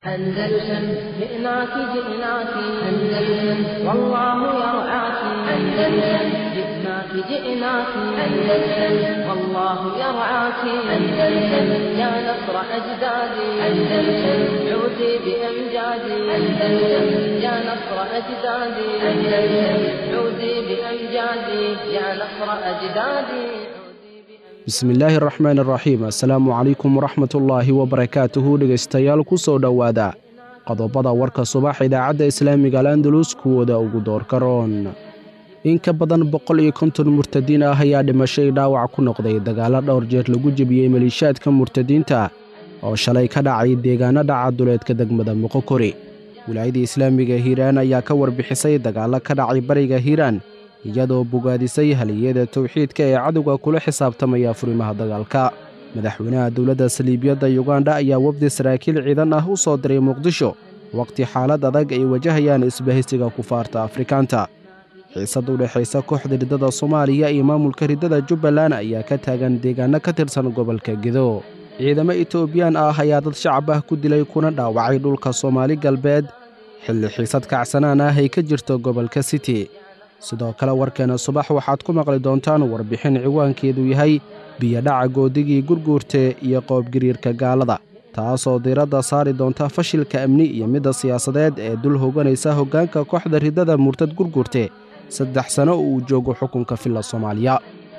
أندلسن جئناك جئناك أندلسن والله يرعاك أندلسن جئناك جئناك أندلسن والله يرعاك أندلسن يا نصر أجدادي أندلسن عودي بأمجادي أندلسن يا نصر أجدادي أندلسن عودي بأمجادي يا نصر أجدادي bismillaahi araxmaan araxiim assalaamu calaykum waraxmatullaahi wabarakaatuhu dhegaystayaal ku soo dhowaada qodobada warka subax idaacadda islaamiga alandalus kuwooda ugu doorka roon in ka badan boqol iyo konton murtadiin ah ayaa dhimashay dhaawac ku noqday dagaallo dhowr jeer lagu jebiyey maliishaadka murtadiinta oo shalay ka dhacay deegaano dhaca duleedka degmada moqokori wilaayadda islaamiga hiiraan ayaa ka warbixisay dagaallo ka dhacay bariga hiiraan iyadoo bogaadisay haliyada towxiidka ee cadowga kula xisaabtamaya furimaha dagaalka madaxweynaha dowladda saliibiyadda yuganda ayaa wafdi saraakiil ciidan ah u soo diray muqdisho wakhti xaalad adag ay wajahayaan isbahaysiga kufaarta afrikaanta xiisad u dhexaysa kooxda riddada soomaaliya iyo maamulka riddada jubbaland ayaa ka taagan deegaanno ka tirsan gobolka gedo ciidamo etoobiyaan ah ayaa dad shacab ah ku dilay kuna dhaawacay dhulka soomaali galbeed xilli xiisad kacsanaan ah ay ka jirto gobolka city sidoo kale warkeena subax waxaad ku maqli doontaan warbixin ciwaankeedu yahay biyodhaca goodigii gurguurte iyo qoobgiriirka gaalada taasoo diiradda saari doonta fashilka amni iyo midda siyaasadeed ee dul hoganaysa hoggaanka kooxda riddada murtad gurguurte saddex sano uu joogo xukunka filla soomaaliya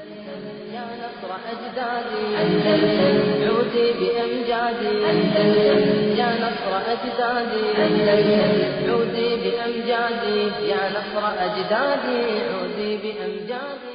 يا نصر أجدادي أندلسن عودي بأمجادي يا نصر أجدادي عودي بأمجادي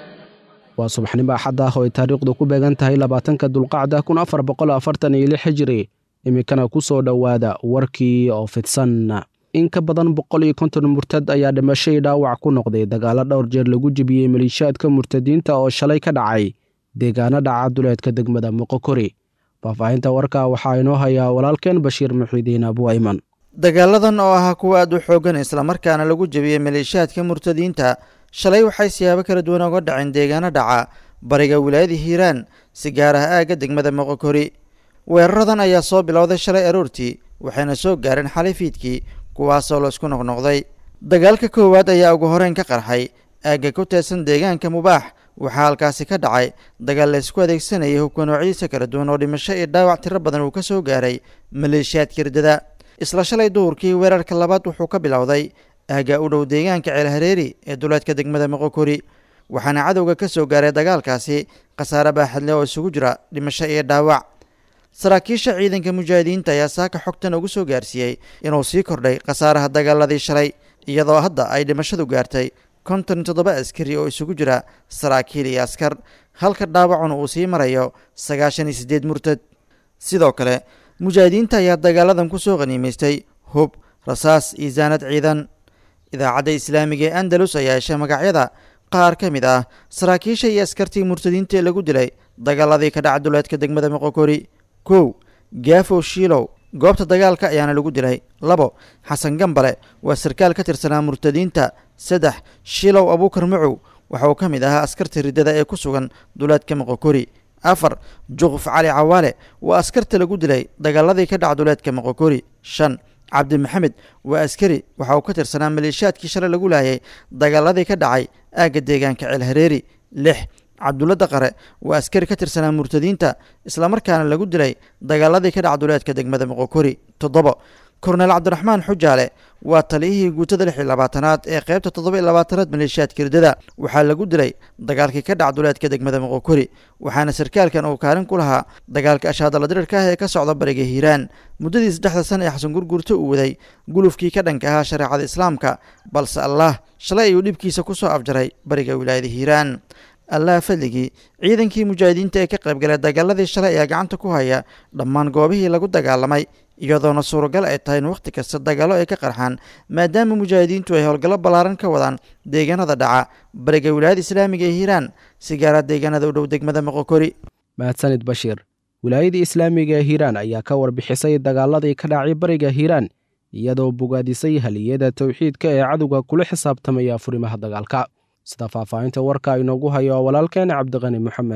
waa subaxnimo axad ah oo ay taariikhdu ku beegan tahay labaatanka dulqacda kun afar boqol afartan iyo lix xijiri iminkana ku soo dhowaada warkii oo fidsan in ka badan boqol iyo konton murtad ayaa dhimashay dhaawac ku noqday dagaallo dhowr jeer lagu jebiyey maliishaadka murtadiinta oo shalay ka dhacay deegaano dhaca duleedka degmada moqokori faahfaahinta warka waxaa inoo hayaa walaalkeen bashiir muxiidiin abuayman dagaaladan oo ahaa kuwa aad u xoogan islamarkaana lagu jebiyey maleeshiyaadka murtadiinta shalay waxay siyaabo kala duwan oga dhaceen deegaano dhaca bariga wilaayada hiiraan si gaar ah aagga degmada moqokori weeraradan ayaa soo bilowday shalay aroortii waxayna soo gaareen xalay fiidkii kuwaasoo la isku noqnoqday dagaalka koowaad ayaa ugu horeyn ka qarxay aagga ku teedsan deegaanka mubaax waxaa halkaasi ka dhacay dagaal la isku adeegsanayay hubka noocyadiisa kala duwan oo dhimasho iyo dhaawac tiro badan uu ka soo gaaray maleeshiyaadka riddada isla shalay duhurkii weerarka labaad wuxuu ka bilowday aagga u dhow deegaanka ceelhareeri ee duleedka degmada moqokori waxaana cadowga ka soo gaaray dagaalkaasi khasaare baaxadle oo isugu jira dhimasho iyo dhaawac saraakiisha ciidanka mujaahidiinta ayaa saaka xogtan ugu soo gaarsiiyey inuu sii kordhay khasaaraha dagaaladii shalay iyadoo hadda ay dhimashadu gaartay konton iyo toddoba askari oo isugu jira saraakiil iyo askar halka dhaawacuna uu sii marayo sagaashan iyo siddeed murtad sidoo kale mujaahidiinta ayaa dagaaladan ku soo qhaniimaystay hub rasaas iyo saanad ciidan idaacadda islaamiga ee andalus ayaa heshay magacyada qaar ka mid ah saraakiisha iyo askartii murtadiinta ee lagu dilay dagaaladii ka dhaca duleedka degmada moqokori kow gaafow shiilow goobta dagaalka ayaana lagu dilay labo xasan gambale waa sarkaal ka tirsanaa murtadiinta saddex shiilow abuukar macow waxa uu ka mid ahaa askarta riddada ee ku sugan duleedka moqokori afar juquf cali cawaale waa askarta lagu dilay dagaaladii ka dhaca duleedka moqokori shan cabdi maxamed waa askari waxa uu ka tirsanaa maleeshiyaadkii shalay lagu laayay dagaaladii ka dhacay aagga deegaanka ceelhareeri lix cabdulla daqare waa askari ka tirsanaa murtadiinta islamarkaana lagu dilay dagaaladii ka dhaca duleedka degmada moqokori toddobo korneel cabdiraxmaan xujaale waa taliyihii guutada lix iyo labaatanaad ee qaybta toddoba iyo labaatanaad maleeshiyaadka riddada waxaa lagu dilay dagaalkii ka dhaca duleedka degmada moqokori waxaana sarkaalkan uu kaalin ku lahaa dagaalka ashaadala dirirka ah ee ka socda bariga hiiraan muddadii saddexda sana ee xasan gurgurta uu waday gulufkii ka dhanka ahaa shareecada islaamka balse allah shalay ayuu dhibkiisa ku soo afjaray bariga wilaayada hiiraan allah fadligii ciidankii mujaahidiinta ee ka qaybgalay dagaaladii shalay ayaa gacanta ku haya dhammaan goobihii lagu dagaalamay iyadoona suuragal ay tahay in wakhti kasta dagaallo ay ka qarxaan maadaama mujaahidiintu ay howlgallo ballaaran ka wadaan deegaanada dhaca bariga wilaayada islaamiga ee hiiraan si gaara deegaanada u dhow degmada moqokori mahadsanid bashiir wilaayadii islaamiga ee hiiraan ayaa ka warbixisay dagaaladii ka dhacay bariga hiiraan iyadoo bogaadisay haliyada towxiidka ee cadowga kula xisaabtamaya furimaha dagaalka sida faahfaahinta warka inoogu hayo walaalkeen cabdiqani moxamed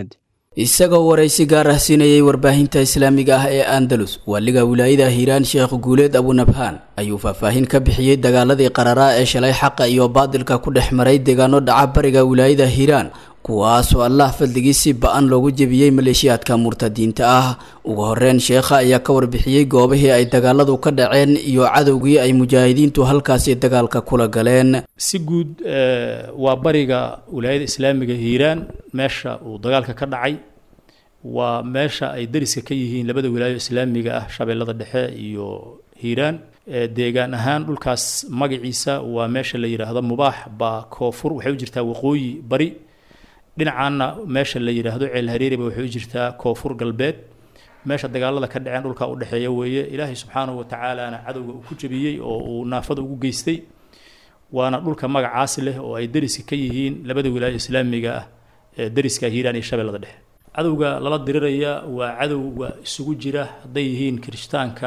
isagoo waraysi gaar ah siinayay warbaahinta islaamiga ah ee andalus waaliga wilaayada hiiraan sheekh guuleed abunabhaan ayuu faahfaahin ka bixiyey dagaaladii qararaa ee shalay xaqa iyo baadilka ku dhex maray deegaano dhaca bariga wilaayada hiiraan kuwaasoo allah fadligii si ba-an loogu jebiyey maleeshiyaadka murtadiinta ah ugu horeyn sheekha ayaa ka warbixiyey goobihii ay dagaaladu ka dhaceen iyo cadowgii ay mujaahidiintu halkaasi dagaalka kula galeen si guud waa bariga wilaayada islaamiga hiiraan meesha uu dagaalka ka dhacay waa meesha ay dariska ka yihiin labada wilaayo islaamiga ah shabeellada dhexe iyo hiiraan deegaan ahaan dhulkaas magaciisa waa meesha la yidhaahdo mubaax baa koonfur waxay u jirtaa waqooyi bari dhinacaana meesha la yidhaahdo ceel hareeriba waxay u jirtaa koonfur galbeed meesha dagaalada ka dhaceen dhulka u dhexeeya weeye ilaahay subxaanahu watacaalana cadowga uu ku jebiyey oo uu naafada ugu geystay waana dhulka magacaas leh oo ay dariska ka yihiin labada wilaayo islaamiga ah ee dariska hiiraan iyo shabeellada dhexe cadowga lala diriraya waa cadowga isugu jira hadday yihiin kirishtaanka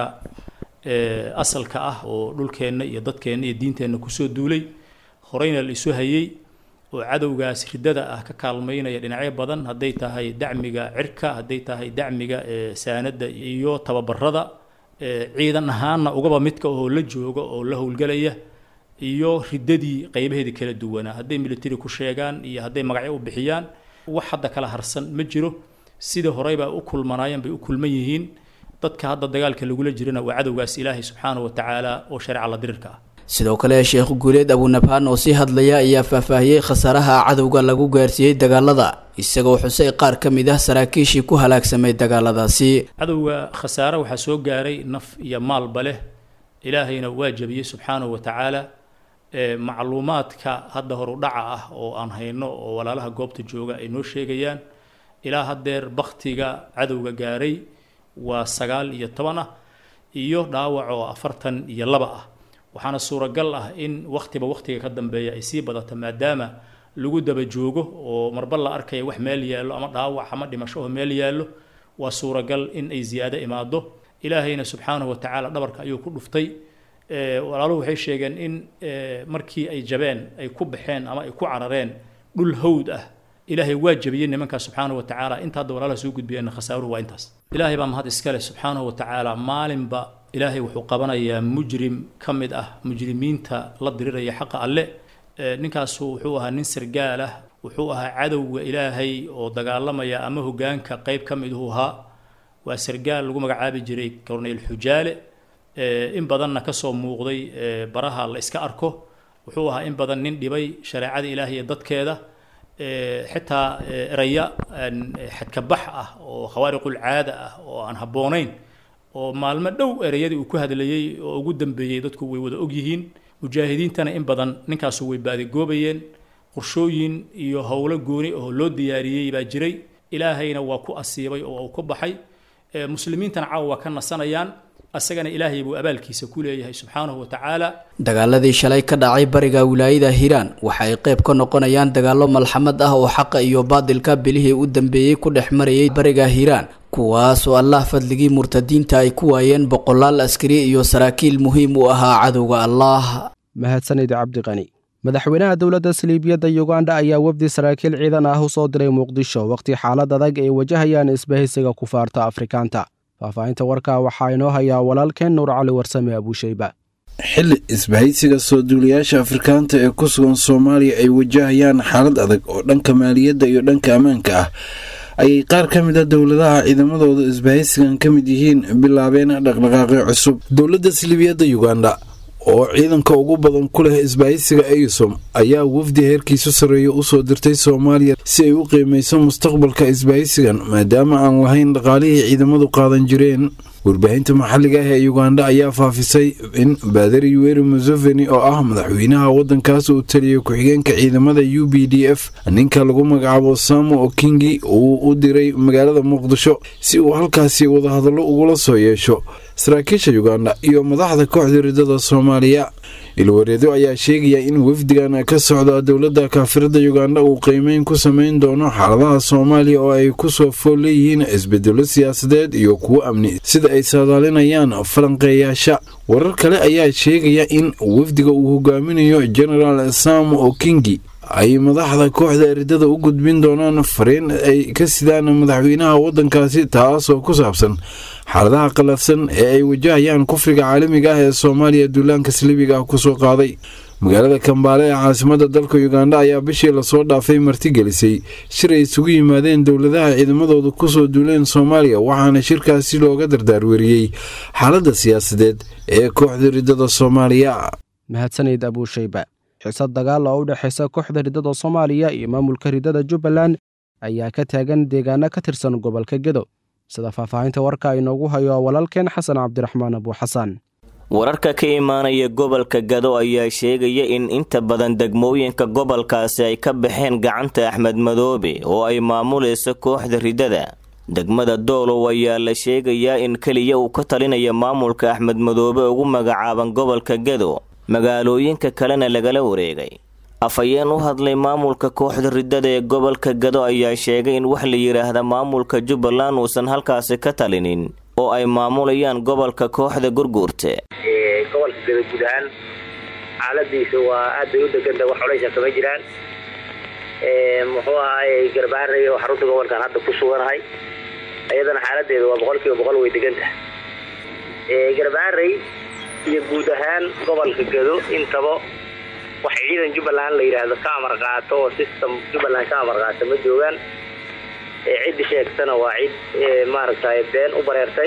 asalka ah oo dhulkeenna iyo dadkeenna iyo diinteenna kusoo duulay horeyna la isu hayey oo cadowgaas ridada ah ka kaalmaynaya dhinacyo badan hadday tahay dacmiga cirka hadday tahay dacmiga saanada iyo tababarada ciidan ahaanna ugaba midka oo la jooga oo la howlgelaya iyo ridadii qeybaheedii kala duwanaa hadday military ku sheegaan iyo hadday magacyo u bixiyaan wax hadda kala harsan ma jiro sidii horeybaa u kulmanaayeen bay u kulman yihiin dadka hadda dagaalka lagula jirana waa cadowgaas ilaahay subxaanahu watacaala oo shareeca la dirirka ah sidoo kale sheekh guuleed abunabhaan oo sii hadlaya ayaa faahfaahiyey khasaaraha cadowga lagu gaarsiiyey dagaalada isagoo xusay qaar ka mid ah saraakiishii ku halaagsamay dagaaladaasi cadowga khasaare waxaa soo gaaray naf iyo maalba leh ilaahayna waa jabiyey subxaanahu watacaala macluumaadka hadda horu dhaca ah oo aan hayno oo walaalaha goobta jooga ay noo sheegayaan ilaa haddeer baktiga cadowga gaaray waa sagaal iyo toban ah iyo dhaawac oo afartan iyo laba ah waxaana suuragal ah in wakhtiba wakhtiga ka dambeeya ay sii badato maadaama lagu daba joogo oo marba la arkaya wax meel yaallo ama dhaawac ama dhimasho oo meel yaallo waa suuragal in ay ziyaado imaado ilaahayna subxaanahu watacaala dhabarka ayuu ku dhuftay walaaluhu waxay sheegeen in markii ay jabeen ay ku baxeen ama ay ku carareen dhul hawd ah ilaahay waa jabiyey nimankaa subxaanahu watacaala inta hadda walaalaha soo gudbiyeenna khasaaruhu waa intaas ilaahay baa mahad iskale subxaanahu watacaala maalinba ilaahay wuxuu qabanayaa mujrim ka mid ah mujrimiinta la diriraya xaqa alle ninkaasu wuxuu ahaa nin sargaal ah wuxuu ahaa cadowga ilaahay oo dagaalamaya ama hogaanka qeyb ka miduhu ahaa waa sargaal lagu magacaabi jiray corneyl xujaale in badanna kasoo muuqday baraha la iska arko wuxuu ahaa in badan nin dhibay shareecada ilaahay iyo dadkeeda xitaa eraya xadkabax ah oo khawaariqul caada ah oo aan habboonayn oo maalmo dhow ereyadii uu ku hadlayey oo ugu dambeeyey dadku way wada ogyihiin mujaahidiintana in badan ninkaasu way baadigoobayeen qorshooyin iyo howlo gooni oo loo diyaariyey baa jiray ilaahayna waa ku asiibay oo uu ka baxay muslimiintana caawa waa ka nasanayaan asagana ilaahay buu abaalkiisa ku leeyahay subxaanahu watacaala dagaaladii shalay ka dhacay bariga wilaayada hiiraan waxa ay qayb ka noqonayaan dagaallo malxamad ah oo xaqa iyo baadilka bilihii u dambeeyey ku dhex marayay bariga hiiraan kuwaas oo allah fadligii murtadiinta ay ku waayeen boqolaal askari iyo saraakiil muhiim u ahaa cadowga allah mahadsanid cabdiqani madaxweynaha dowladda saliibiyadda yuganda ayaa wafdi saraakiil ciidan ah u soo diray muqdisho wakhti xaalad adag ay wajahayaan isbahaysiga kufaarta afrikaanta faahfaahinta warkaa waxaa inoo hayaa walaalkeen nuur cali warsame abuushayba xilli isbahaysiga soo duulayaasha afrikaanta ee ku sugan soomaaliya ay wajahayaan xaalad adag oo dhanka maaliyadda iyo dhanka ammaanka ah ayay qaar ka mid a dowladaha ciidamadooda isbahaysigan ka mid yihiin bilaabeen dhaqdhaqaaqyo cusub dowladda silibiyadda yuganda oo ciidanka ugu badan ku leh isbahaysiga eysom ayaa wafdi heerkiisu sarreeya usoo dirtay soomaaliya si ay u qiimayso mustaqbalka isbahaysigan maadaama aan lahayn dhaqaalihii ciidamadu qaadan jireen warbaahinta maxalliga ah ee yuganda ayaa faafisay in baadari yuweri museveni oo ah madaxweynaha waddankaas uu taliyay ku-xigeenka ciidamada u b d f ninka lagu magacaabo samo okingi uu u diray magaalada muqdisho si uu halkaasi wadahadallo ugula soo yeesho saraakiisha yuganda iyo madaxda kooxda ridada soomaaliya ilwareedo ayaa sheegaya in wafdigan ka socda dowladda kaafirada yuganda uu qiimeyn ku sameyn doono xaaladaha soomaaliya oo ay kusoo fool leeyihiin isbedelo siyaasadeed iyo kuwo amni sida ay saadaalinayaan falanqeeyaasha warar kale ayaa sheegaya in wafdiga uu hogaaminayo genaraal samo okingi ay madaxda kooxda eridada u gudbin doonaan fariin ay ka sidaan madaxweynaha waddankaasi taasoo ku saabsan xaaladaha qalafsan ee ay wajahayaan kufriga caalamiga ah ee soomaaliya duulaanka saliibiga ah kusoo qaaday magaalada kambaale ee caasimada dalka uganda ayaa bishii lasoo dhaafay martigelisay shir ay isugu yimaadeen dowladaha ciidamadooda kusoo duuleen soomaaliya waxaana shirkaasi looga dardaarweriyey xaaladda siyaasadeed ee kooxda ridada soomaaliya mahadsanid abuushayba xiisad dagaal oo u dhexaysa kooxda ridada soomaaliya iyo maamulka ridada jubbaland ayaa ka taagan deegaano ka tirsan gobolka gedo sida faahfaahinta warka inoogu hayo walaalkeen xasan cabdiraxmaan abuuxasan wararka ka imaanaya gobolka gado ayaa sheegaya in inta badan degmooyinka gobolkaasi ay ka baxeen gacanta axmed madoobe oo ay maamulayso kooxda ridada degmada doolow ayaa la sheegayaa in keliya uu ka talinaya maamulka axmed madoobe ugu magacaaban gobolka gado magaalooyinka kalena lagala wareegay afhayeen u hadlay maamulka kooxda ridada ee gobolka gado ayaa sheegay in wax la yidhaahda maamulka jubbaland uusan halkaasi ka talinin oo ay maamulayaan gobolka kooxda gurguurte gobolka gado guud ahaan xaaladiisa waa aad bay u deganta wax culaysha kama jiraan muxuu ahaay garbaarey oo xarunta gobolkan hadda ku suganahay iyadana xaaladeeda waa boqol kiiba boqol way deganta garbaarey iyo guud ahaan gobolka gado intaba wax ciidan jubbaland la yidhaahdo ka amar qaato oo system jubbaland ka amar qaata ma joogaan ciddi sheegtana waa cid maaragtay been u bareertay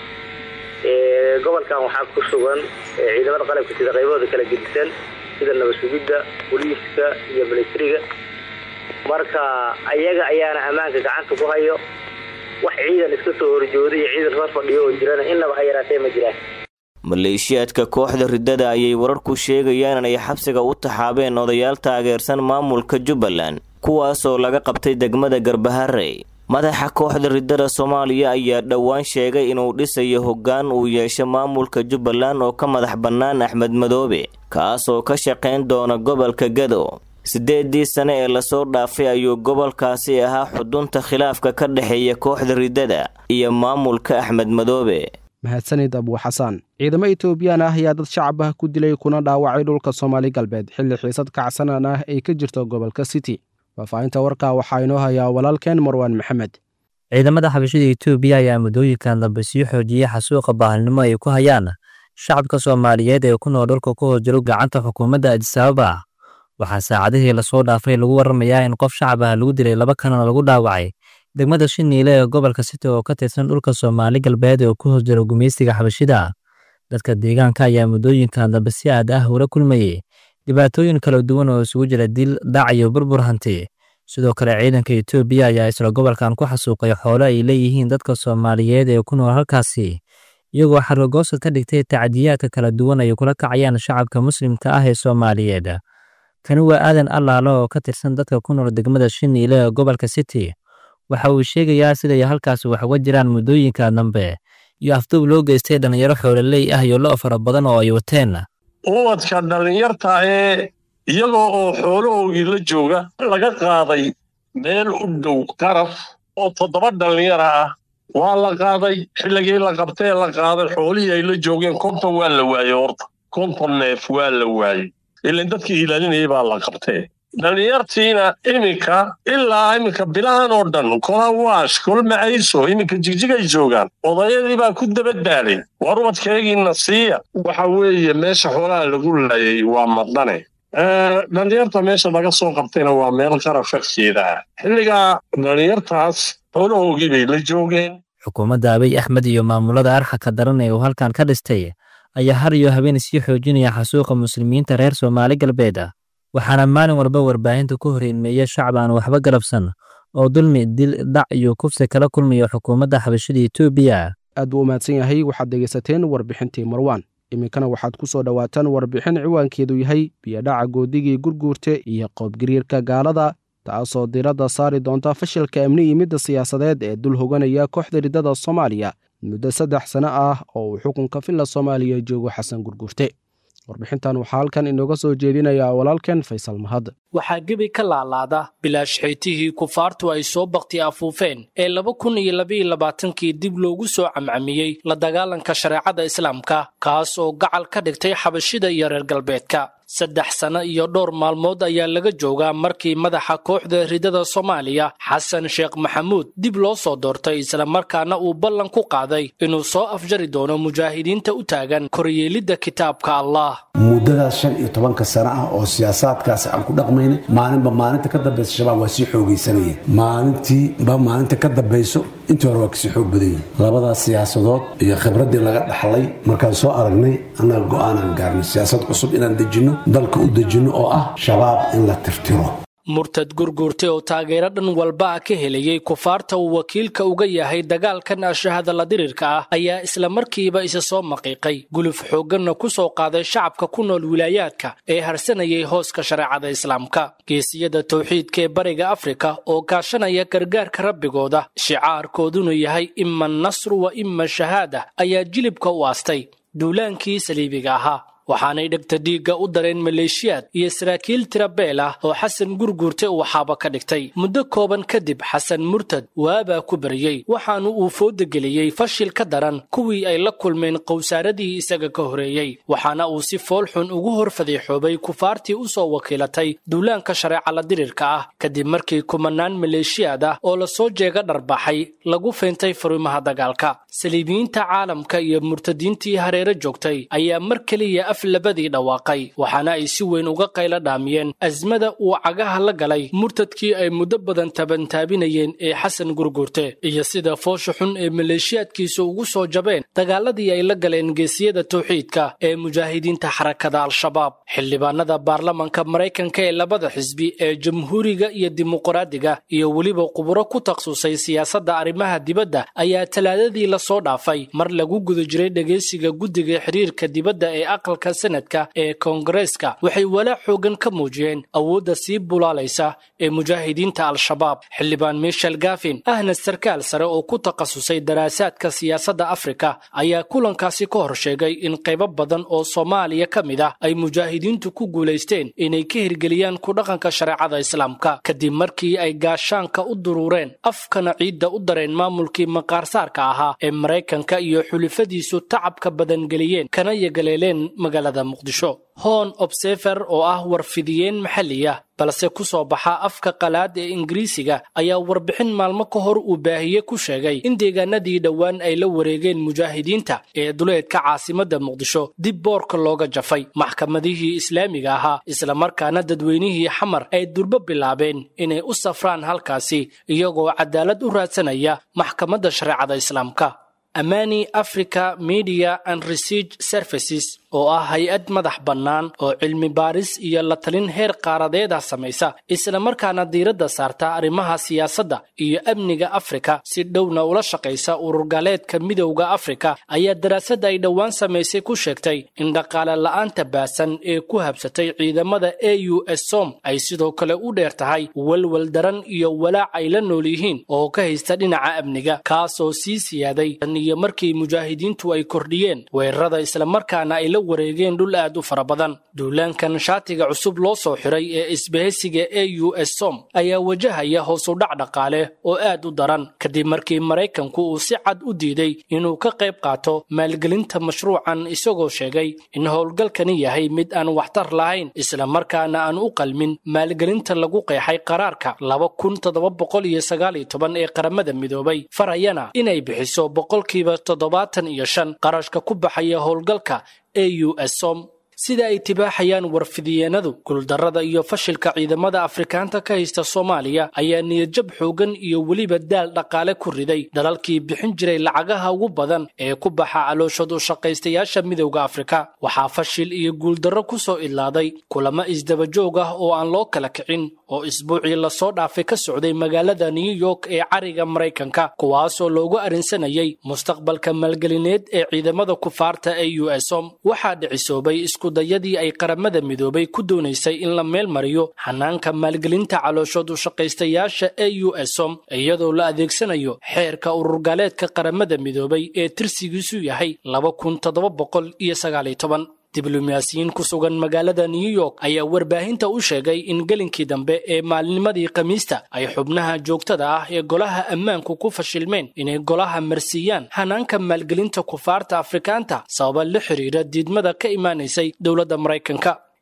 gobolkan waxaa ku sugan ciidamada qalabka sida qaybahooda kala gedisan sida nabad sugidda booliiska iyo militariga marka ayaga ayaana ammaanka gacanta ku hayo wax ciidan iska soo horjooda iyo ciidan soo fadhiyo oo jirana innaba ha yaraatee ma jiraan maleeshiyaadka kooxda ridada ayay wararku sheegayaan inay xabsiga u taxaabeen odayaal taageersan maamulka jubbaland kuwaasoo laga qabtay degmada garbaharey madaxa kooxda ridada soomaaliya ayaa dhowaan sheegay inuu dhisayo hoggaan uu yeesho maamulka jubbaland oo ka madax bannaan axmed madoobe kaasoo ka shaqayn doona gobolka gado siddeedii sane ee lasoo dhaafay ayuu gobolkaasi ahaa xudunta khilaafka ka dhexeeya kooxda ridada iyo maamulka axmed madoobe mahadsanid abuuxasaan ciidamo etoobiyaan ah ayaa dad shacab ah ku dilay kuna dhaawacay dhulka soomaali galbeed xilli xiisad kacsanaan ah ay ka jirto gobolka city faahfaahinta warkaa waxaa inoo hayaa walaalkeen marwaan maxamed ciidamada xabashada etoobiya ayaa muddooyinkan dambe sii xoojiyey xasuuqa baahalnimo ay ku hayaan shacabka soomaaliyeed ee ku nool dhulka ku hoos jiro gacanta xukuumadda adisababa waxaa saacadihii lasoo dhaafay lagu waramayaa in qof shacab ah lagu dilay laba kanana lagu dhaawacay degmada shiniile ee gobolka city oo ka tirsan dhulka soomaali galbeed oo ku hoos jiro gumaystiga xabashida dadka deegaanka ayaa muddooyinkan dambe si aad ah ula kulmayey dhibaatooyin kala duwan oo isugu jira dil dhac iyo burbur hanti sidoo kale ciidanka etoobiya ayaa isla gobolkan ku xasuuqay xoolo ay leeyihiin dadka soomaaliyeed ee ku nool halkaasi iyagoo xargagoosa ka dhigtay tacdiyaadka kala duwan ay kula kacayaan shacabka muslimka ah ee soomaaliyeed kani waa aadan allaalo oo ka tirsan dadka ku nool degmada shiniile ee gobolka city waxa uu sheegayaa siday halkaasi wax uga jiraan muddooyinka dambe iyo afduub loo geystay dhallinyaro xoololey ah iyo lo' fara badan oo ay wateen ubadka dhallinyarta ee iyagoo oo xoolahoogii la jooga laga qaaday meel u dhow qaraf oo toddoba dhallinyara ah waa la qaaday xilligii la qabtee la qaaday xoolihii ay la joogeen konton waa la waayey horta konton neef waa la waayey ilan dadkii ilaalinayay baa la qabtee dhallinyartiina iminka ilaa iminka bilahan oo dhan kola waash kol macayso iminka jigjigay joogaan odayadii baa ku dabadbaaday war ubadkaygiina siiya waxa weeye meesha xoolaha lagu laayay waa madane dhallinyarta meesha laga soo qabtayna waa meel qaraf agteeda ah xilligaa dhallinyartaas xoolahoogii bay la joogeen xukuumadda abiy axmed iyo maamulada arxaka daran ee uu halkan ka dhistay ayaa har iyo habeen sii xoojinaya xasuuqa muslimiinta reer soomaali galbeed waxaana maalin walba warbaahinta ku horeymeeya shacab aan waxba galabsan oo dulmi dil dhac iyo kufsi kala kulmaya xukuumadda xabashada etoobiya aad buu u mahadsan yahay waxaad dhegaysateen warbixintii marwaan iminkana waxaad ku soo dhowaataan warbixin ciwaankeedu yahay biyodhaca goodigii gurguurte iyo qoobgariirka gaalada taasoo diiradda saari doonta fashilka amni iyo midda siyaasadeed ee dul hoganaya kooxda ridada soomaaliya muddo saddex sano ah oo uu xukunka filla soomaaliya joogo xasan gurguurte warbixintan waxaa halkan inooga soo jeedinayaa walaalkeen faysal mahad waxaa gebi ka laalaada bilaash xeytihii kufaartu ay soo bakti afuufeen ee laba kun iyo labaiyo labaatankii dib loogu soo camcamiyey la dagaalanka shareecada islaamka kaas oo gacal ka dhigtay xabashida iyo reer galbeedka saddex sano iyo dhowr maalmood ayaa laga joogaa markii madaxa kooxda ridada soomaaliya xasan sheekh maxamuud dib loo soo doortay islamarkaana uu ballan ku qaaday inuu soo afjari doono mujaahidiinta u taagan koryeelidda kitaabka allah muddadaas shan iyo tobanka sano ah oo siyaasaadkaasi aan ku dhaqmayna maalinba maalinta ka dambaysa shabaab waa sii xoogaysanayeen maalintiiba maalinta ka dambayso intii hore waa kasii xoog badan yihin labadaas siyaasadood iyo khibraddii laga dhaxlay markaan soo aragnay annaga go'aanaan gaarnay siyaasad cusub inaan dejinno dalka u dejinno oo ah shabaab in la tirtiro murtad gurguurtay oo taageero dhan walba ah ka helayay kufaarta uu wakiilka uga yahay dagaalkan ashahada la dirirka ah ayaa islamarkiiba isa soo maqiiqay guluf xoogganna ku soo qaaday shacabka ku nool wilaayaadka ee harsanayay hooska shareecada islaamka geesiyada towxiidka ee bariga afrika oo kaashanaya gargaarka rabbigooda shicaarkooduna yahay ima nasru wa ima shahaada ayaa jilibka u aastay duulaankii saliibiga ahaa waxaanay dhegta dhiigga u dareen maleeshiyaad iyo saraakiil tira beel ah oo xasan gurguurte uu xaaba ka dhigtay muddo kooban kadib xasan murtad waabaa ku bariyey waxaanu uu fooda geliyey fashil ka daran kuwii ay la kulmeen qowsaaradii isaga ka horeeyey waxaana uu si foolxun ugu hor fadiixoobay kufaartii u soo wakiilatay duulaanka shareeca la dirirka ah kadib markii kumanaan maleeshiyaad ah oo lasoo jeega dharbaxay lagu feentay furimaha dagaalka saliibiyiinta caalamka iyo murtadiintii hareere joogtay ayaa mar keliya af labadii dhawaaqay waxaana ay si weyn uga qaylo dhaamiyeen asmada uu cagaha la galay murtadkii ay muddo badan tabantaabinayeen ee xasan gurguurte iyo sida foosha xun ee maleeshiyaadkiisa ugu soo jabeen dagaaladii ay la galeen geesiyada towxiidka ee mujaahidiinta xarakada al-shabaab xildhibaanada baarlamanka maraykanka ee labada xisbi ee jamhuuriga iyo dimuqraadiga iyo weliba quburo ku takhasusay siyaasadda arrimaha dibadda ayaa talaadadii lasoo dhaafay mar lagu guda jiray dhegeysiga guddiga xiriirka dibadda ee aqalka sanadka ee koongareeska waxay walaac xoogan ka muujiyeen awoodda sii bulaalaysa ee mujaahidiinta al-shabaab xildhibaan michel gafin ahna sarkaal sare oo ku takhasusay daraasaadka siyaasadda afrika ayaa kulankaasi ka hor sheegay in qaybo badan oo soomaaliya ka mid ah ay mujaahidiintu ku guulaysteen inay ka hirgeliyaan ku dhaqanka shareecada islaamka kadib markii ay gaashaanka u duruureen afkana ciidda u dareen maamulkii maqaarsaarka ahaa ee maraykanka iyo xulifadiisu tacabka badangeliyeen kana yagaleeleen magaalada muqdisho hon obsefer oo ah warfidiyeen maxalli ah balse ku soo baxa afka qalaad ee ingiriisiga ayaa warbixin maalmo ka hor uu baahiye ku sheegay in deegaanadii dhowaan ay la wareegeen mujaahidiinta ee duleedka caasimadda muqdisho dib boorka looga jafay maxkamadihii islaamiga ahaa islamarkaana dadweynihii xamar ay durbo bilaabeen inay u safraan halkaasi iyagoo cadaalad u raadsanaya maxkamadda shareecada islaamka amani africa media and research services oo ah hay-ad madax bannaan oo cilmi baaris iyo la talin heer qaaradeeda samaysa islamarkaana diiradda saarta arrimaha siyaasadda iyo amniga afrika si dhowna ula shaqaysa ururgaaleedka midowda afrika ayaa daraasadda ay dhowaan samaysay ku sheegtay in dhaqaale la'aanta baasan ee ku habsatay ciidamada a u s som ay sidoo kale u dheer tahay walwal daran iyo walaac ay la nool yihiin oo ka haysta dhinaca amniga kaasoo sii siyaaday iyo markii mujaahidiintu ay kordhiyeen weerarada islamarkaana ay la wareegeen dhul aad u fara badan duulaankan shaatiga cusub loo soo xiray ee isbahaysiga a u s som ayaa wajahaya hoosu dhac dhaqaale oo aad u daran kadib markii maraykanku uu si cad u diiday inuu ka qayb qaato maalgelinta mashruucan isagoo sheegay in howlgalkani yahay mid aan waxtar lahayn islamarkaana aan u qalmin maalgelinta lagu qeexay qaraarka laba kun toddoba boqol iyo sagaal iyo toban ee qaramada midoobay farayana inay bixiso boqolkiiba toddobaatan iyo shan qarashka ku baxaya howlgalka a u s som sida ay tibaaxayaan warfidiyeenadu guuldarrada iyo fashilka ciidamada afrikaanta ka haysta soomaaliya ayaa niyadjab xoogan iyo weliba daal dhaqaale ku riday dalalkii bixin jiray lacagaha ugu badan ee ku baxa calooshad u shaqaystayaasha midowda afrika waxaa fashil iyo guuldarro ku soo idlaaday kulamo isdabajoog ah oo aan loo kala kicin oo isbuucii lasoo dhaafay ka socday magaalada new york ee cariga maraykanka kuwaasoo loogu arrinsanayay mustaqbalka maalgelineed ee ciidamada kufaarta ee u s om waxaa dhicisoobay iskudayadii ay qaramada midoobay ku doonaysay in la meel mariyo xanaanka maalgelinta calooshood u shaqaystayaasha ee u s om iyadoo la adeegsanayo xeerka ururgaaleedka qaramada midoobay ee tirsigiisu yahay laba kun toddoba boqol iyo sagaaliyo toban diblomaasiyiin ku sugan magaalada new york ayaa warbaahinta u sheegay in gelinkii dambe ee maalinimadii khamiista ay xubnaha joogtada ah ee golaha ammaanku ku fashilmeen inay golaha marsiiyaan hanaanka maalgelinta kufaarta afrikaanta sababa la xiriira diidmada ka imaanaysay dowladda maraykanka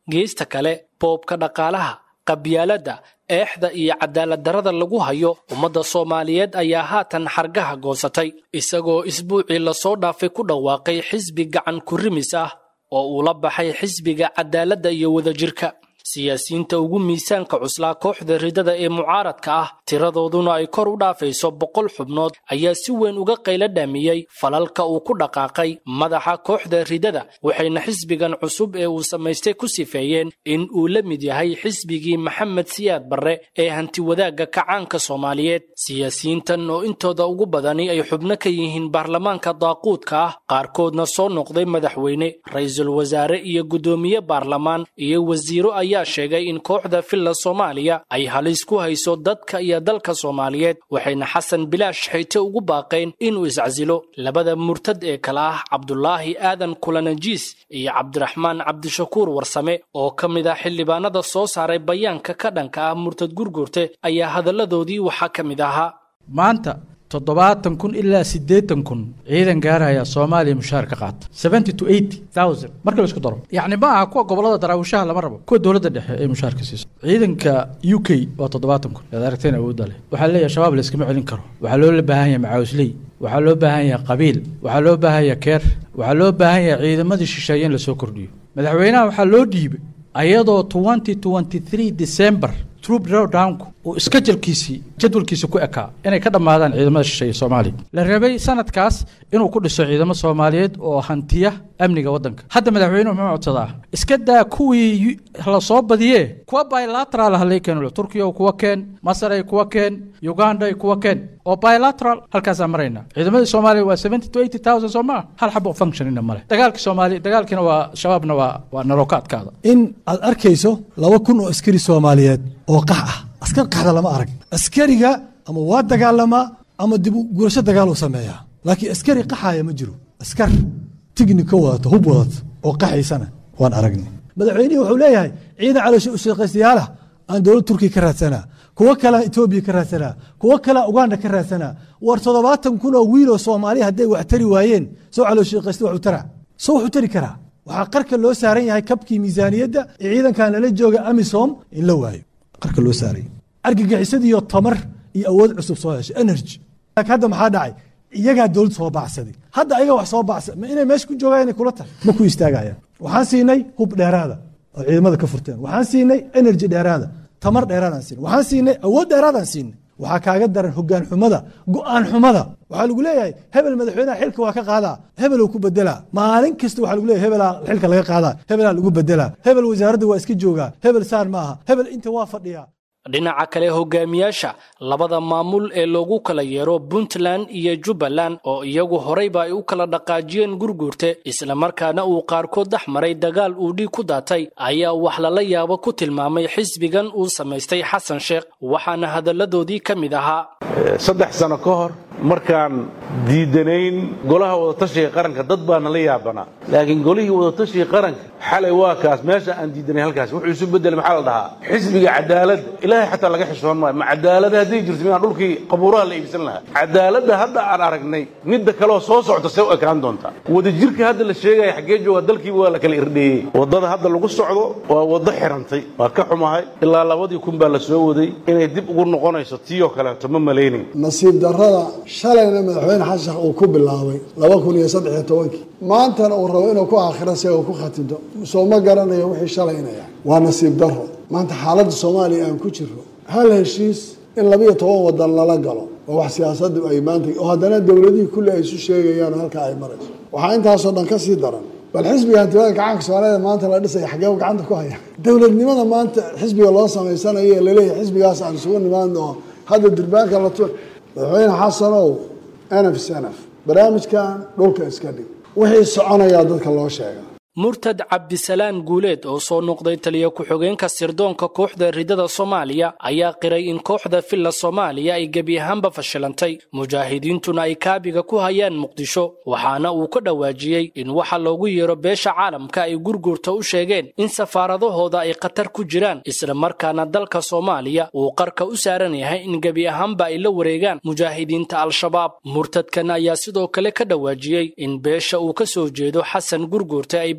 geesta kale boobka dhaqaalaha qabyaaladda eexda iyo cadaaladdarrada lagu hayo ummadda soomaaliyeed ayaa haatan xargaha goosatay isagoo isbuucii lasoo dhaafay ku dhawaaqay xisbi gacan kurimis ah oo uu la baxay xisbiga cadaaladda iyo wadajirka siyaasiyiinta ugu miisaanka cuslaa kooxda ridada ee mucaaradka ah tiradooduna ay kor u dhaafayso boqol xubnood ayaa si weyn uga qaylo dhaamiyey falalka uu ku dhaqaaqay madaxa kooxda ridada waxayna xisbigan cusub ee uu samaystay ku sifeeyeen in uu la mid yahay xisbigii maxamed siyaad barre ee hantiwadaagga kacaanka soomaaliyeed siyaasiyiintan oo intooda ugu badani ay xubno ka yihiin baarlamaanka daaquudka ah qaarkoodna soo noqday madaxweyne ra-iisul wasaare iyo guddoomiye baarlamaan iyo wasiiro ayaa sheegay in kooxda filla soomaaliya ay halis ku hayso dadka iyo dalka soomaaliyeed waxayna xasan bilaash xayte ugu baaqeen inuu iscasilo labada murtad ee kale ah cabdulaahi aadan kulanajiis iyo cabdiraxmaan cabdishakuur warsame oo ka mid ah xildhibaanada soo saaray bayaanka ka dhanka ah murtad gurgurte ayaa hadalladoodii waxaa ka mid ahaa maanta toddobaatan kun ilaa siddeetan kun ciidan gaaraya soomaaliya mushaar ka qaata seventy to eighty thousand marka la isku daro yacni ma aha kuwa gobollada daraawishaha lama rabo kuwa dowladda dhexe ee mushaarka siiso ciidanka u k waa toddobaatan kun aad aragteen awoodda leh waxaa leeyahay shabaab la iskama celin karo waxaa loo baahan yahay macaawisley waxaa loo baahan yahay qabiil waxaa loo baahan yahay keer waxaa loo baahan yahay ciidamadii shisheeye in lasoo kordhiyo madaxweynaha waxaa loo dhiibay ayadoo twenty twenty three december troop drawdownku uu iskajalkiisii jadwalkiisa ku ekaa inay ka dhammaadaan ciidamada shisheeye soomaaliya la rabay sanadkaas inuu ku dhiso ciidamo soomaaliyeed oo hantiya amniga waddanka hadda madaxweynuhu muxuu codsadaa iska daa kuwii la soo badiyee kuwa bilateral halay keeno turkiya kuwa keen masar ay kuwa keen uganda ay kuwa keen oo bilateral halkaasaan maraynaa ciidamadii soomaaliya waa seventy to eighty thousand soo maa hal xabo functionina male dagaalka soomaaliya dagaalkiina waa shabaabna waa waa narookaadkaada in aad arkayso laba kun oo askari soomaaliyeed oo qax ah askar qaxda lama arag askariga ama waa dagaalamaa ama dib gurasho dagaal uu sameeyaa laakiin askari qaxaya ma jiro askar tignika wadata hub wadata oo qaxaysana waan aragnay madaxweynihii wuxuu leeyahay ciidan caloosha ushaqaystayaalah aan dowlad turkiya ka raadsanaa kuwo kalea etoobiya ka raadsanaa kuwo kalea uganda ka raadsanaa war toddobaatan kun oo wiiloo soomaaliya hadday wax tari waayeen soo calooshaqaysta waxu tara soo wuxuu tari karaa waxaa qarka loo saaran yahay kabkii miisaaniyadda ee ciidankan lala jooga amisom in la waayo qarka loo saaray argagixisadiiyo tamar iyo awood cusub soo heshay energy hadda maxaa dhacay iyagaa dowlad soo baacsaday hadda ayaga wax soo baacsa ma inay meesha ku joogaan inay kula tahay ma ku istaagayaan waxaan siinay hub dheeraada oo ciidamada ka furteen waxaan siinay energy dheeraada tamar dheeraadaan siinay waxaan siinay awood dheeraadaan siinay waxaa kaaga daran hogaan xumada go-aan xumada waxaa lagu leeyahay hebel madaxweynaha xilka waa ka qaadaa hebeluu ku bedelaa maalin kasta waxaa lagu leeyahay hebelaa xilka laga qaadaa hebelaa lagu bedelaa hebel wasaaradda waa iska joogaa hebel saan ma aha hebel inta waa fadhiyaa dhinaca kale hogaamiyaasha labada maamul ee loogu kala yeero puntland iyo jubbaland oo iyagu horeyba ay u kala dhaqaajiyeen gurguurte islamarkaana uu qaarkood dhex maray dagaal uu dhiig ku daatay ayaa wax lala yaabo ku tilmaamay xisbigan uu samaystay xasan sheekh waxaana hadalladoodii ka mid ahaa saddex sano ka hor markaan diidanayn golaha wadatashiga qaranka dad baa nala yaabanaa laakiin golihii wadatashiga qaranka xalay waa kaas meesha aan diidanay halkaas wuxuu isu bedelay maxaa la dhahaa xisbiga cadaaladda ilaahay xataa laga xishoon maayo ma cadaalada hadday jirto miyaan dhulkii qabuuraha la iibsan lahaa cadaaladda hadda aan aragnay midda kaleoo soo socota see u ekaan doontaa wadajirka hadda la sheegaya xaggee jooga dalkiiba waa la kala irdheeyey waddada hadda lagu socdo waa waddo xirantay waa ka xumahay ilaa labadii kun baa la soo waday inay dib ugu noqonayso tiiyoo kaleeto ma malaynayn nasiib darrada shalayna madaxweyne xasan sheekh uu ku bilaabay laba kun iyo saddex iyo tobankii maantana uu rabo inuu ku aakhiro si uu ku khatinto soo ma garanayo wixii shalaynaya waa nasiib darro maanta xaaladda soomaaliya aan ku jirro hal heshiis in labiyo toban wadan lala galo oo wax siyaasaddu ay maanta oo haddana dowladihii kulli ay isu sheegayaan halka ay marayso waxaa intaasoo dhan ka sii daran bal xisbiga hantiwada gacanka soomaalida maanta la dhisaya xaggee gacanta ku haya dowladnimada maanta xisbiga loo samaysanayo ee laleeyahay xisbigaas aan isugu nimaadno oo hadda durbaanka la tu madaxweyne xasanow nf snf barnaamijkan dhulka iska dhig wixii soconayaa dadka loo sheega murtad cabdisalaan guuleed oo soo noqday taliya ku-xogeenka sirdoonka kooxda ridada soomaaliya ayaa qiray in kooxda filla soomaaliya ay gebi ahaanba fashilantay mujaahidiintuna ay kaabiga ku hayaan muqdisho waxaana uu ka dhawaajiyey in waxa loogu yeero beesha caalamka ay gurgurta u sheegeen in safaaradahooda ay khatar ku jiraan islamarkaana dalka soomaaliya uu qarka u saaran yahay in gebi ahaanba ay la wareegaan mujaahidiinta al-shabaab murtadkan ayaa sidoo kale ka dhawaajiyey in beesha uu ka soo jeedo xasan gurgurta ay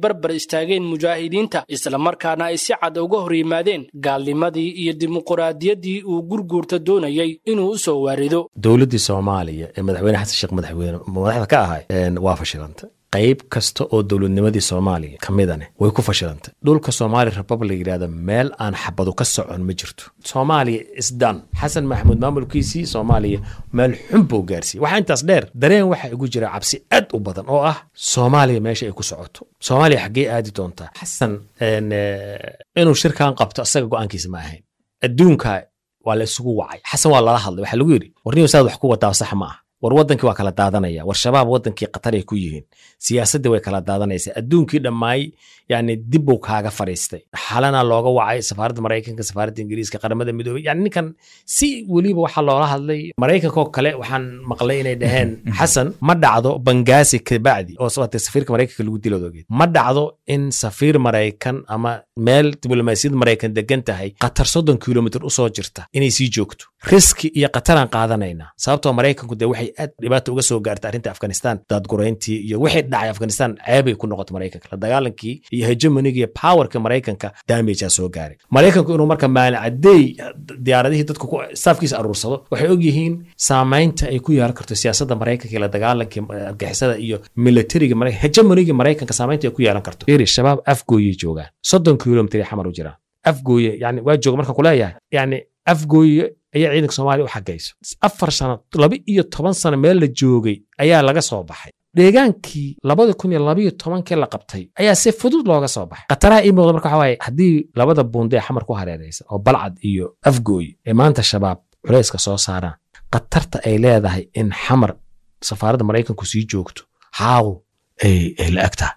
barbar istaageen mujaahidiinta islamarkaana ay si cad uga hor yimaadeen gaalnimadii iyo dimuquraadiyaddii uu gurguurta doonayay inuu u soo waarido dowladdii soomaaliya ee madaxweyne xasan sheekh madaxweyne madaxda ka ahay waa fashilantay qayb kasta oo dowladnimadii soomaaliya ka midane way ku fashilantay dhulka somaali republic yidhahda meel aan xabadu ka socon ma jirto soomaaliya isdan xasan maxamuud maamulkiisii soomaaliya meel xun buu gaarsiiyey waxaa intaas dheer dareen waxaa igu jira cabsi aad u badan oo ah soomaaliya meesha ay ku socoto soomaaliya xaggee aadi doontaa xasan inuu shirkan qabto asaga go-aankiisa ma ahayn adduunka waa la isugu wacay xasan waa lala hadlay waxaa lagu yidhi warniyo saad wax ku wadaa sax ma ah war wadankii waa kala daadanaya war shabaab wadankii qatar ay ku yihiin siyaasaddii way kala daadanaysaa adduunkii dhammaay yani dib buu kaaga fadhiistay xalana looga wacay safaaradda maraykanka safaaradda ingiriiska qaramada midoobey yani ninkan si weliba waxaa loola hadlay maraykankoo kale waxaan maqlay inay dhaheen xasan ma dhacdo bangaasi kabacdi oo sababtay safiirka maraykanka lagu dilo ogeed ma dhacdo in safiir maraykan ama meel diblomaasiyad maraykan degan tahay qatar soddon kilomitr usoo jirta inay sii joogto riski iyo qataraan qaadanayna sababtoo maraykanku dee waxay aad dhibaata uga soo gaartay arrinta afghanistan daadgurayntii iyo wixii dhacay afghanistan ceebay ku noqotay maraykanka la dagaalankii iyo hegemoniga iyo powerka maraykanka damagea soo gaaray maraykanku inuu marka maalin cadeey diyaaradihii dadku staafkiisa aruursado waxay ogyihiin saamaynta ay ku yeelan karto siyaasadda maraykanka iyo la dagaalankii argixisada iyo militariga hegemoniga maraykanka saamaynta ay ku yeelan karto iri shabaab afgooyay joogaan soddon kilomitr ay xamar u jiraan afgooye yani waa jooga markaan kuleeyahay yani afgooye ayaa ciidanka soomaaliya u xagayso afar sano laba iyo toban sano meel la joogay ayaa laga soo baxay deegaankii labada kun iyo labayo tobankii la qabtay ayaa si fudud looga soo baxay khataraha ii muuqda marka waxa waaye haddii labada buunde ee xamar ku hareeraysa oo balcad iyo afgooy ee maanta shabaab culayska soo saaraan khatarta ay leedahay in xamar safaaradda maraykanku sii joogto haaw ay la agtaha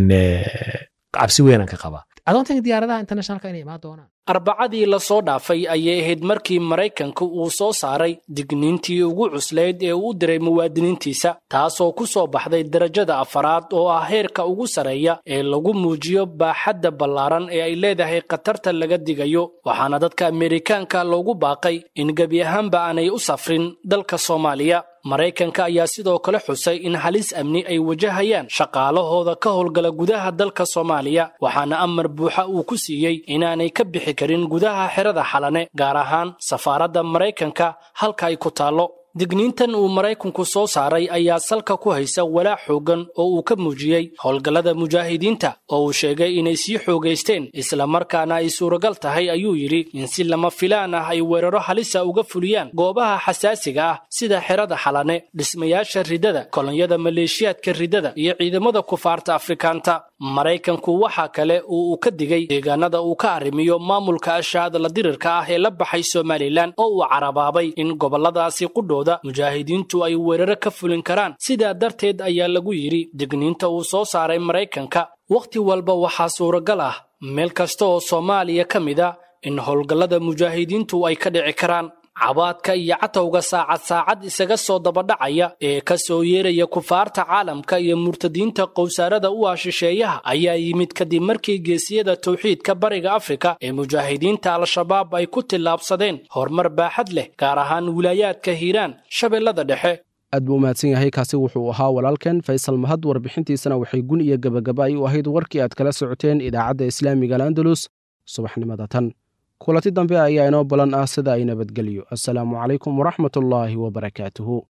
cabsi weynaan ka qabaa adoontanka diyaaradaha internationalka inay imaan doonaan arbacadii la soo dhaafay ayay ahayd markii maraykanka uu soo saaray digniintii ugu cuslayd ee uu diray muwaadiniintiisa taasoo ku soo baxday darajada afaraad oo ah heerka ugu sarreeya ee lagu muujiyo baaxadda ballaaran ee ay leedahay khatarta laga digayo waxaana dadka ameerikaanka loogu baaqay in gebi ahaanba aanay u safrin dalka soomaaliya maraykanka ayaa sidoo kale xusay in halis amni ay wajahayaan shaqaalahooda ka howlgala gudaha dalka soomaaliya waxaana amar buuxa uu ku siiyey inaanay ka bixi karin gudaha xerada xalane gaar ahaan safaaradda maraykanka halka ay ku taallo digniintan uu maraykanku soo saaray ayaa salka ku haysa walaac xooggan oo uu ka muujiyey howlgallada mujaahidiinta oo uu sheegay inay sii xoogaysteen islamarkaana ay suuragal tahay ayuu yidhi in si lama filaan ah ay weeraro halisa uga fuliyaan goobaha xasaasiga ah sida xerada xalane dhismayaasha ridada kolonyada maleeshiyaadka ridada iyo ciidamada kufaarta afrikaanta maraykanku waxaa kale oo uu ka digay deegaanada uu ka arrimiyo maamulka ashaadala dirirka ah ee la baxay somalilan oo uu carabaabay in gobolladaasi qudhooda mujaahidiintu ay weeraro ka fulin karaan sidaa darteed ayaa lagu yidhi digniinta uu soo saaray maraykanka wakhti walba waxaa suuragal ah meel kasta oo soomaaliya ka mid a in howlgallada mujaahidiintu ay ka dhici karaan cabaadka iyo catowga saacad saacad isaga soo dabadhacaya ee ka soo yeeraya kufaarta caalamka iyo murtadiinta qowsaarada u ah shisheeyaha ayaa yimid kadib markii geesiyada towxiidka bariga afrika ee mujaahidiinta al-shabaab ay ku tillaabsadeen horumar baaxad leh gaar ahaan wilaayaadka hiiraan shabeellada dhexe aad buu umahadsan yahay kaasi wuxuu ahaa walaalkan faysal mahad warbixintiisana waxay gun iyo gebagaba ay u ahayd warkii aad kala socoteen idaacadda islaamiga al'andalus subaxnimada tan kulanti dambe ayaa inoo balan ah sida ay nabadgelyo assalaamu calaykum waraxmatullaahi wabarakaatuhu